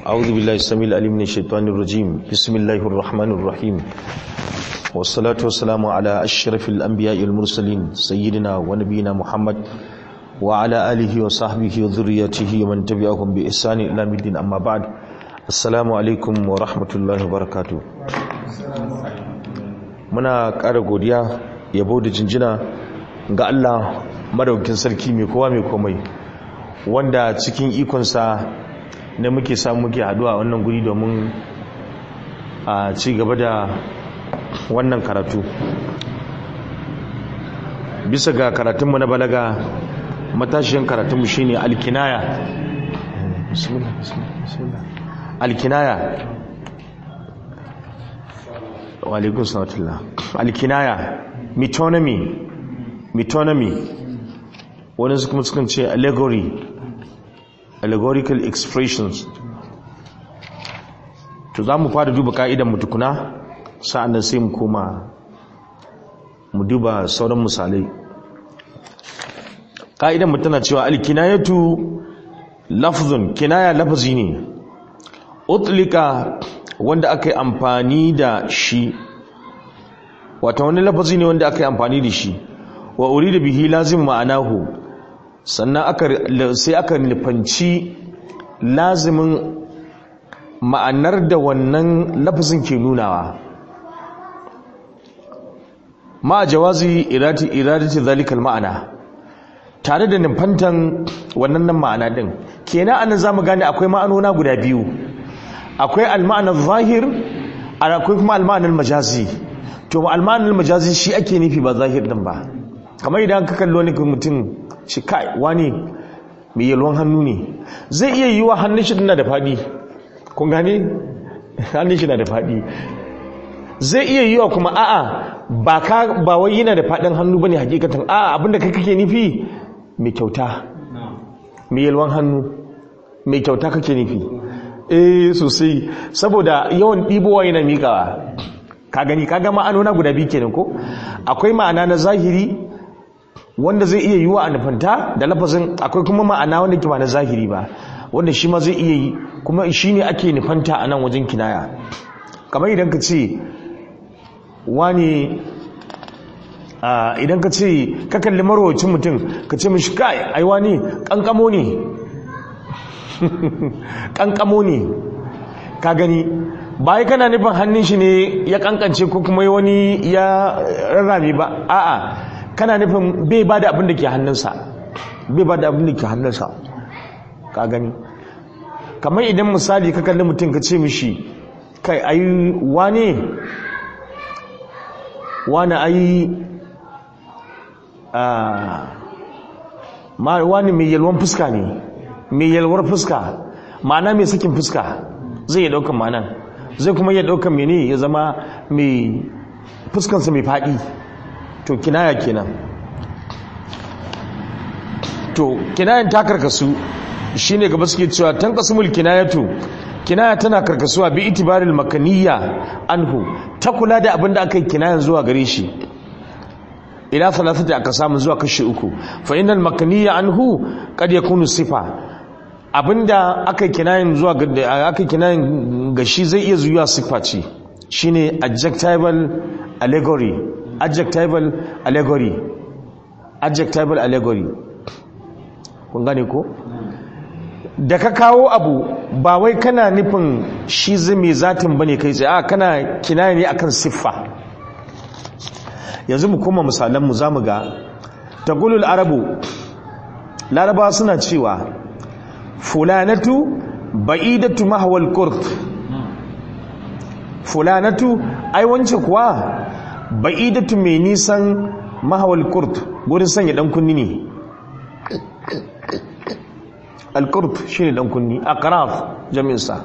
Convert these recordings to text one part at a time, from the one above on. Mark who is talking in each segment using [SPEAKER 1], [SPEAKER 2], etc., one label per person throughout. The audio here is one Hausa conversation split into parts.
[SPEAKER 1] أعوذ بالله السميع العليم من الشيطان الرجيم بسم الله الرحمن الرحيم والصلاة والسلام على أشرف الأنبياء المرسلين سيدنا ونبينا محمد وعلى آله وصحبه وذريته ومن تبعهم بإحسان إلى الدين أما بعد السلام عليكم ورحمة الله وبركاته muna ƙara godiya yabo da jinjina ga Allah madaukin sarki mai kowa mai komai wanda cikin ikonsa ne muke samu muke haduwa a wannan guri domin a ci gaba da wannan karatu bisa ga karatunmu na balaga matashiyan karatunmu shine alkinaya alkinaya walaikun sanatullah alkinaya metonymy metonymy wani su kuma sukan ce allegory allegorical expressions to za mu fara duba ka'idan mu tukuna sa'annan sai mu koma mu duba sauran misalai ka'idan mu tana cewa alkinayatu lafzun kinaya lafzi ne utlika wanda aka yi amfani da shi wata wani lafazi ne wanda aka yi amfani da shi wa uri da bihi lazim ma'anahu sannan sai aka nufanci lazimin ma'anar da wannan lafazin ke nunawa ma jawazi iradati zalikal ma'ana tare da nufantan wannan nan ma'ana din kenan anan zamu gane akwai ma'anona guda biyu akwai al-ma'anar zahir akwai kuma al-ma'anar majazi to al-ma'anar majazi shi ake nufi ba zahir din ba kamar idan ka kallo wani mutum shi kai wani mai yalwan hannu ne zai iya yi wa hannun shi na da faɗi kun gane hannun shi na da faɗi zai iya yi wa kuma a'a ba ka ba wai yana da faɗin hannu bane hakikatan a'a abinda kai kake nufi mai kyauta mai yalwan hannu mai kyauta kake nufi eh sosai saboda yawan ɗibowa yana miƙawa ka gani ka ga ma'anona guda biyu kenan ko akwai ma'ana na zahiri wanda zai iya yiwa a nufanta da lafazin akwai kuma ma'ana wanda ke ba na zahiri ba wanda shi ma zai iya yi kuma shi ne ake nufanta a nan wajen kinaya kamar idan ka ce wani idan ka ce ka kalli marwacin mutum ka ce mashi kai ai wani kankamo ne kankamo ne ka gani ba kana nufin hannun shi ne ya kankance ko kuma wani ya rarrame ba a'a kana nufin bai ba da abin da ke hannunsa bai ba da abin da ke hannunsa ka gani kamar idan misali ka kalli mutum ka ce mishi kai ayi wane wane ayi wani mai yalwan fuska ne mai yalwar fuska ma'ana mai sakin fuska zai yi daukan ma'anan zai kuma iya daukan mene ya zama mai fuskansa mai faɗi to kinaya kenan to kinayan ta karkasu shine gaba suke cewa tanqasumul kinayatu kinaya tana karkasuwa bi itibaril makaniyya anhu ta kula da abinda aka yi kinayan zuwa gare shi ila thalathati aka samu zuwa kashi uku fa innal makaniyya anhu kad yakunu sifa abinda aka yi kinayan zuwa aka yi kinayan gashi zai iya zuwa sifa ce shine adjectival allegory adjectival allegory adjectival allegory kun gane ko da ka kawo abu ba wai kana nufin shi zai zatin bane kai tsaye a kana kinaya ne akan siffa yanzu mu koma misalan mu zamu ga taqulul arabu larabawa suna cewa fulanatu ba'idatu mahwal qurt fulanatu ai wance kuwa ba'idatu mai nisan mahawal kurt gurin sanya dan kunni ne al-kurt shine dan kunni aqraf jami'in sa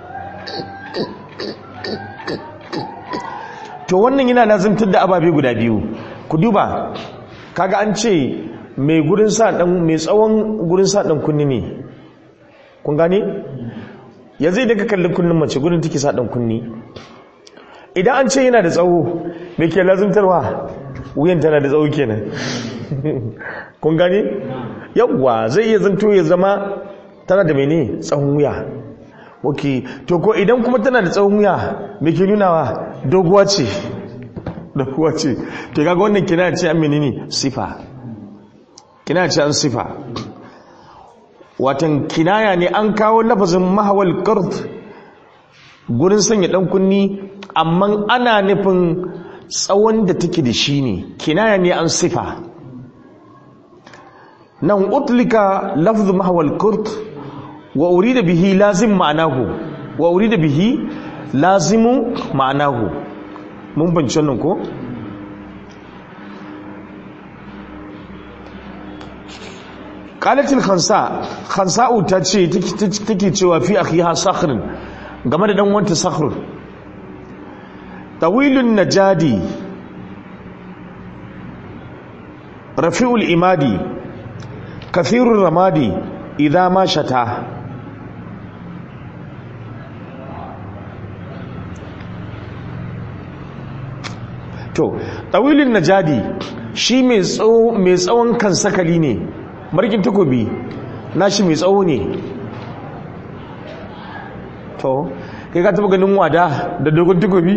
[SPEAKER 1] to wannan yana lazimtar da ababe guda biyu ku duba kaga an ce mai gurin sa dan mai tsawon gurin sa dan kunni ne kun gane yanzu idan ka kalli kunnin mace gurin take sa dan kunni idan an ce yana da tsawo me ke lazimtarwa wuyan tana da tsawo kenan kun gane yawwa zai iya zanto ya zama tana da mene tsawon wuya ok to ko idan kuma tana da tsawon wuya me ke nunawa doguwa ce doguwa ce to kaga wannan kina ce an menene sifa kina ce an sifa watan kinaya ne an kawo lafazin mahawal qard gurin sanya dan kunni amma ana nufin tsawon da take da shi ne kinaya ne an sifa nan utlika lafzu mahawal qard wa urida bihi lazim ma'anahu wa urida bihi lazimu ma'anahu mun banci wannan ko qalatil khansa khansa'u ta ce take cewa fi akhiha sakhrin game da dan wanta sakhr tawilun najadi rafi'ul imadi kathirur ramadi idha ma shata to tawilin najadi shi mai tsawon kan sakali ne markin takobi nashi mai tsawo ne to kai ka taba ganin wada da dogon takobi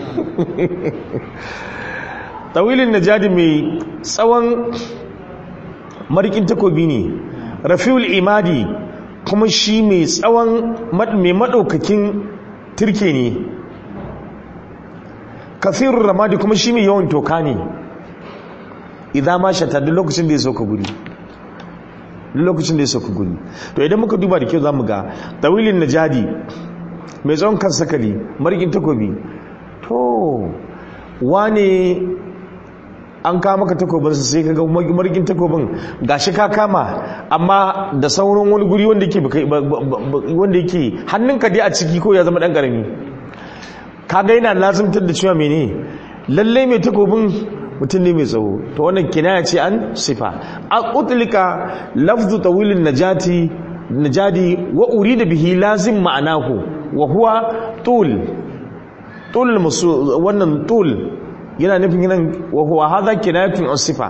[SPEAKER 1] tawilin najadi mai tsawon markin takobi ne rafiul imadi kuma shi mai tsawon mai maɗaukakin turke ne kafirun ramadi kuma shi mai yawan toka ne idan ma shata duk lokacin da ya sauka guri duk lokacin da ya sauka guri to idan muka duba da kyau za mu ga tawilin najadi mai tsawon kan sakali marigin takobi to wane an kama maka takobinsa sai ka ga marigin takobin gashi ka kama amma da sauran wani guri wanda yake wanda yake hannunka dai a ciki ko ya zama dan karami kaga yana lazimtar da cewa mene lalle mai takobin mutum ne mai tsawo to wannan kinaya ce an sifa a utlika lafzu tawilin najati najadi wa urida bihi lazim ma'anahu wa huwa tul tul musu wannan tul yana nufin nan wa huwa hadha kinayatun an sifa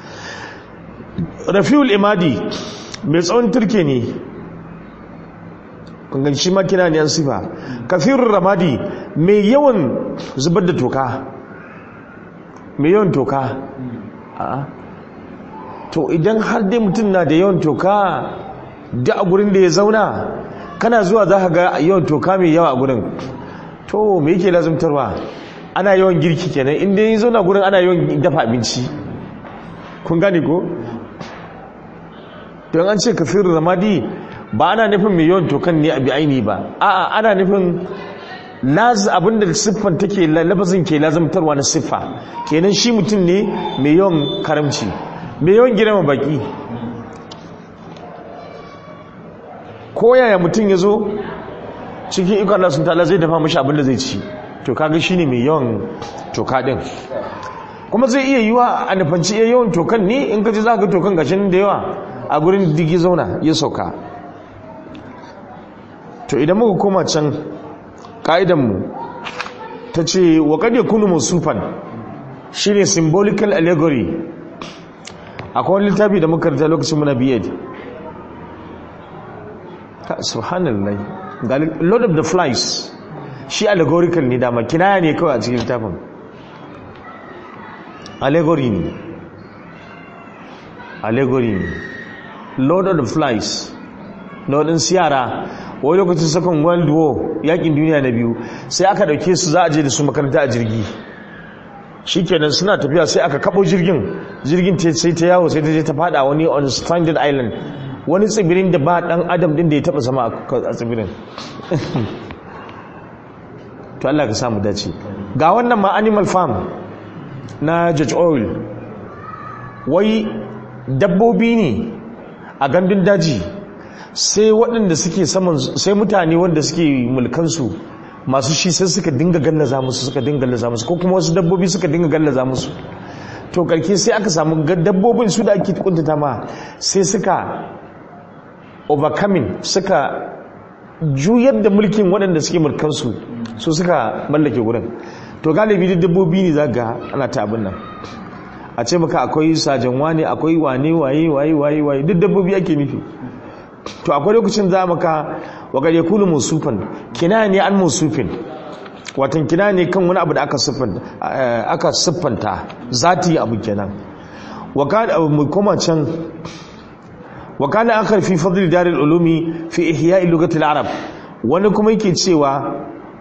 [SPEAKER 1] rafiul imadi mai tsawon turke ne kungan shi makina ne an sifa kafirun ramadi mai yawan zubar da toka mai yawan toka a to idan har dai mutum na da yawan toka da a gurin da ya zauna kana zuwa za ka ga yawan toka mai yawa a gurin to me yake lazumtarwa ana yawan girki kenan inda ya zauna gurin ana yawan dafa abinci kun gane ko don an ce kafirun ramadi ba ana nufin mai yawan tokan ne a bi aini ba a'a ana nufin abinda siffan take lafazin ke lazamtarwa na siffa kenan shi mutum ne mai yawan karamci mai yawan girma baki ko yaya mutum ya zo cikin ikon Allah sun ta'ala zai dafa mashi abinda zai ci to kaga shi ne mai yawan toka din kuma zai iya yiwa a nufanci iya yawan tokan ne in ka ji za ka tokan gashin da yawa a gurin digi zauna ya sauka to idan muka koma can ƙa'idanmu ta ce wa ƙad ya kunu musufan shi ne symbolical allegory akwai wani littafi da muka rita lokacin muna biyad subhanallah ga lord of the flies shi allegorical ne dama kinaya ne kawai a cikin littafin allegory ne allegory ne lord of the flies lordin siyara wani lokacin second world war yakin duniya na biyu sai aka dauke su za a je da su makaranta a jirgi shikenan suna tafiya sai aka kabo jirgin jirgin sai ta yawo sai ta je ta fada wani on stranded island wani tsibirin da ba dan adam din da ya taba zama a tsibirin to Allah ka samu dace ga wannan ma animal farm na George Oil wai dabbobi ne a gandun daji sai waɗanda suke saman sai mutane wanda suke mulkansu masu shi sai suka dinga gallaza musu suka dinga gallaza musu ko kuma wasu dabbobi suka dinga gallaza musu to karke sai aka samu dabbobin su da ake kuntata ma sai suka overcoming suka juyar da mulkin waɗanda suke mulkansu su suka mallake wurin to galibi duk dabbobi ne za ga ana ta abin nan a ce maka akwai sajan wane akwai wane waye waye waye waye duk dabbobi ake nufi to akwai lokacin za maka wa kad yakunu musufan kinaya ne an musufin watan kinaya ne kan wani abu da aka siffanta aka siffanta zati abu kenan wa kad mu koma can wa kana akhar fi fadl dar al-ulumi fi ihya' lughati al-arab wani kuma yake cewa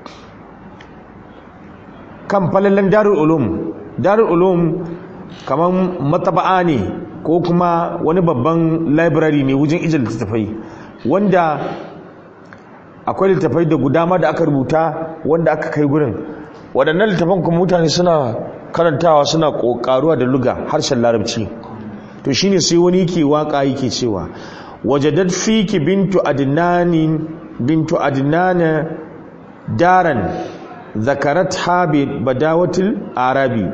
[SPEAKER 1] kan falalan darul ulum darul ulum kaman mataba'a ne ko kuma wani babban library ne wajen ijin littattafai wanda akwai littattafai da gudama da aka rubuta wanda aka kai gurin waɗannan littattafan kuma mutane suna karantawa suna ƙoƙaruwa da luga harshen larabci to shine sai wani yake waka yake cewa wajadat fiki bintu adnani bintu adnana daran zakaratha bi badawatil arabi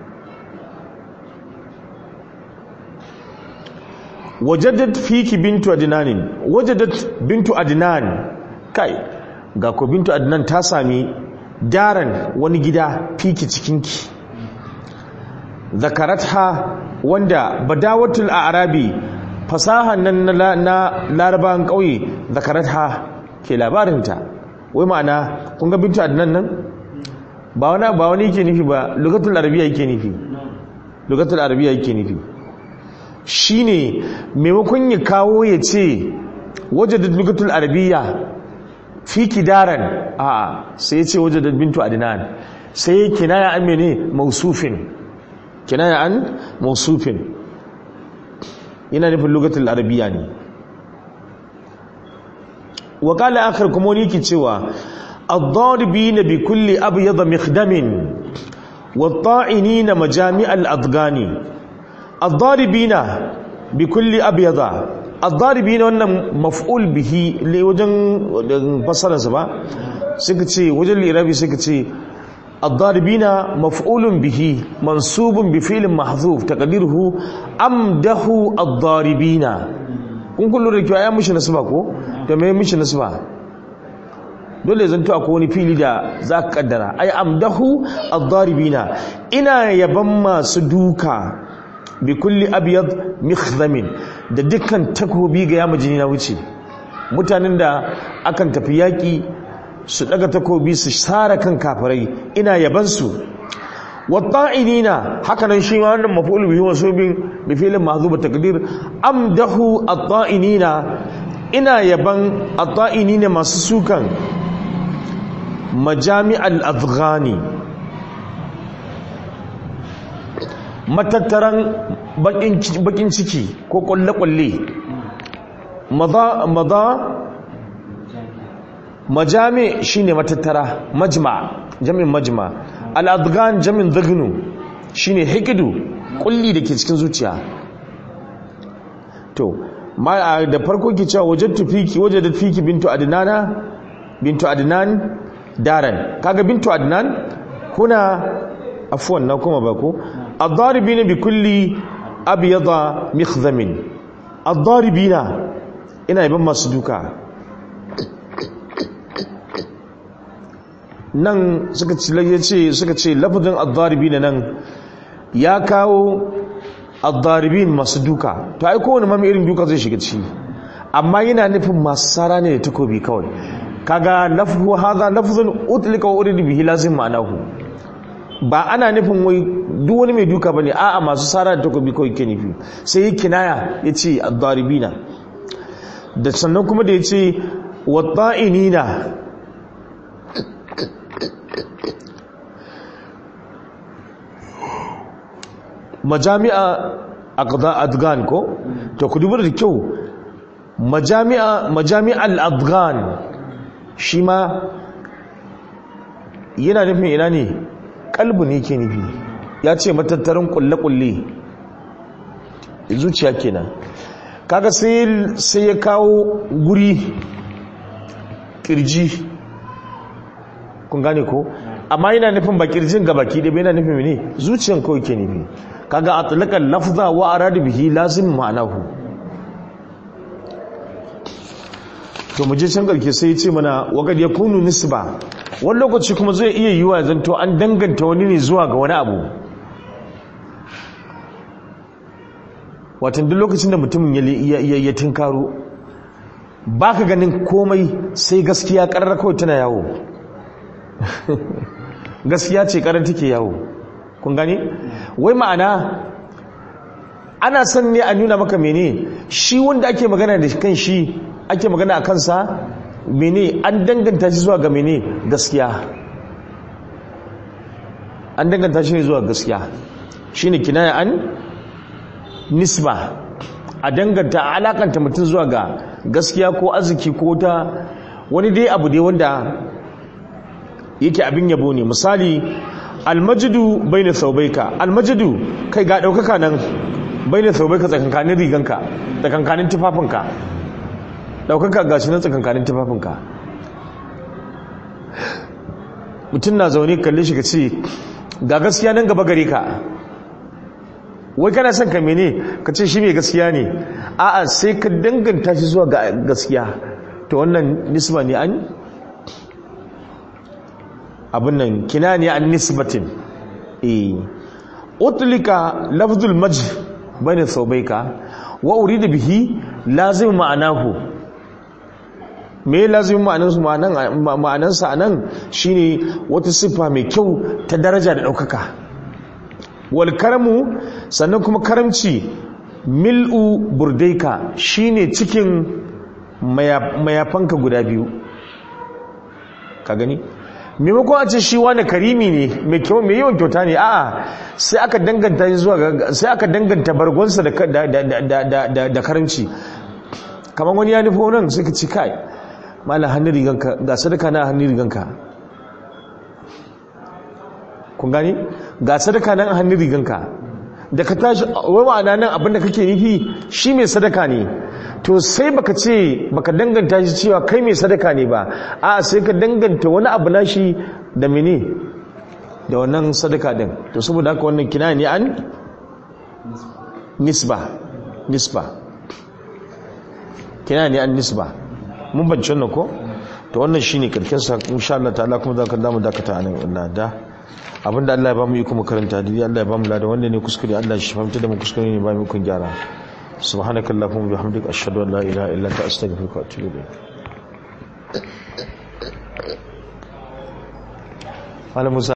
[SPEAKER 1] wajadat fiki bintu adnanin wajadat bintu adnan kai ga ko bintu adnan ta sami daran wani gida fiki cikinki zakaratha wanda badawatul arabi fasahan nan na, na larabawan ƙauye zakaratha ke labarinta wai ma'ana kun ga bintu adnan nan ba wani ba wani yake nufi ba lugatul arabiya yake nufi lugatul arabiya yake nufi shine maimakon ya kawo ya ce wajadat lugatul arabiya fi kidaran a'a sai ya ce wajadat bintu adnan sai kinaya amene mausufin kinaya an mausufin yana nufin lugatul arabiya ne wa qala akhar kuma wani yake cewa ad-daribina bi kulli abyad mikhdamin wat-ta'inina majami' al-adghani ad-daribina bi kulli abyad ad-daribina wannan maf'ul bihi le wajen fasararsa ba suka ce wajen lirabi suka ce الضاربين مفعول به منصوب بفعل محذوف تقديره امده الضاربين kun kullu da kiwa ya mishi nasba ko to me mishi nasba dole zan to akwai wani fili da za ka kaddara ai amdahu ad-daribina ina yaban masu duka bi kulli abyad mikhzamin da dukkan takobi ga yama jini na wuce mutanen da akan tafi yaki su daga takobi su sara kan kafirai ina yabansu watta'inina haka nan shi ma wannan maf'ul bihi wasubin bi fi'lin mahzuba taqdir amdahu at-ta'inina ina yaban at-ta'inina masu sukan majami'al afghani matattaran bakin ciki ko kulle-kulle maza maza majami shine matattara majma jamin majma al-adghan jamin dhagnu shine hikidu kulli dake cikin zuciya to ma da farko ki cewa wajadtu fiki wajadat fiki bintu adnana bintu adnan daran kaga bintu adnan kuna afwan na kuma bako ad-daribina bi kulli abyada mikhzamin ad-daribina ina yaban masu duka nan suka ce suka ce lafazin ad-daribin nan ya kawo ad-daribin masu duka to ai kowane mami irin duka zai shiga ciki amma yana nufin masu sara ne da takobi kawai kaga lafzu hadha lafzun utlika wa urida bihi lazim ma'anahu ba ana nufin wai duk wani mai duka bane a'a masu sara da takobi kawai ke nufi sai yi kinaya yace ad-daribina da sannan kuma da yace wat-ta'inina majami'a adgan ko to ku dubar da kyau majami'a majami'al adgan shi ma yana nufin ina ne kalbu ne ke nufi ya ce matattarin kulle-kulle zuciya kenan kaga sai ya kawo guri kirji kun gane ko amma yana nufin ba kirjin ga baki da yana nufin ne zuciyan kawai ke nufi kaga atlaqal lafza wa arada bihi lazim ma'anahu to mu je can garke sai ya ce mana wa kad yakunu nisba wani lokaci kuma zai iya yiwa zanto an danganta wani ne zuwa ga wani abu watan duk lokacin da mutumin ya tinkaro ba ka ganin komai sai gaskiya ƙarar kawai tana yawo gaskiya ce ƙarar take yawo kun gani wai ma'ana ana son ne a nuna maka mene shi wanda ake magana da kan shi ake magana a kansa mene an danganta shi zuwa ga mene gaskiya an danganta shi zuwa gaskiya shine kinaya an nisba a danganta a alakanta mutum zuwa ga gaskiya ko arziki ko ta wani dai abu dai wanda yake abin yabo ne misali almajidu baina saubaika almajidu kai ga daukaka nan baina saubaika tsakankanin riganka tsakankanin tufafinka daukaka gashi nan tsakankanin tufafinka mutum na zaune kalle shi ka ce ga gaskiya nan gaba gare ka wai kana son ka mene ka ce shi mai gaskiya ne a'a sai ka danganta shi zuwa ga gaskiya to wannan nisba ne an abin nan kina ne an nisbatin eh utlika lafzul majd bayna thawbayka wa urida bihi lazim ma'anahu me lazim ma'anansu ma'anansa anan shine wata siffa mai kyau ta daraja da daukaka wal karamu sannan kuma karamci mil'u burdaika shine cikin mayafanka guda biyu ka gani maimakon a ce shi wani karimi ne mai kyau mai yawan kyauta ne a'a sai aka danganta zuwa sai aka danganta bargonsa da karamci kamar wani ya nufo nan sai ka ci kai mala hannun riganka ga sadaka na hannun riganka kun gani ga sadaka nan a hannun riganka da ka tashi wai ma'ana nan abinda kake nufi shi mai sadaka ne to sai baka ce baka danganta shi cewa kai mai sadaka ne ba a sai ka danganta wani abu na shi da mene da wannan sadaka din to saboda haka wannan kina ne an nisba nisba kina ne an nisba mun bance wannan ko to wannan shine karkin sa insha Allah ta'ala kuma zaka damu dakata anan Allah da abinda Allah ya ba mu yi kuma karanta dai Allah ya ba mu lada wanda ne kuskure Allah shi fahimta da mu kuskure ne ba mu kun gyara subhanakallahumma bihamdika ashhadu an la ilaha illa anta astaghfiruka wa atubu ilayk Malam Musa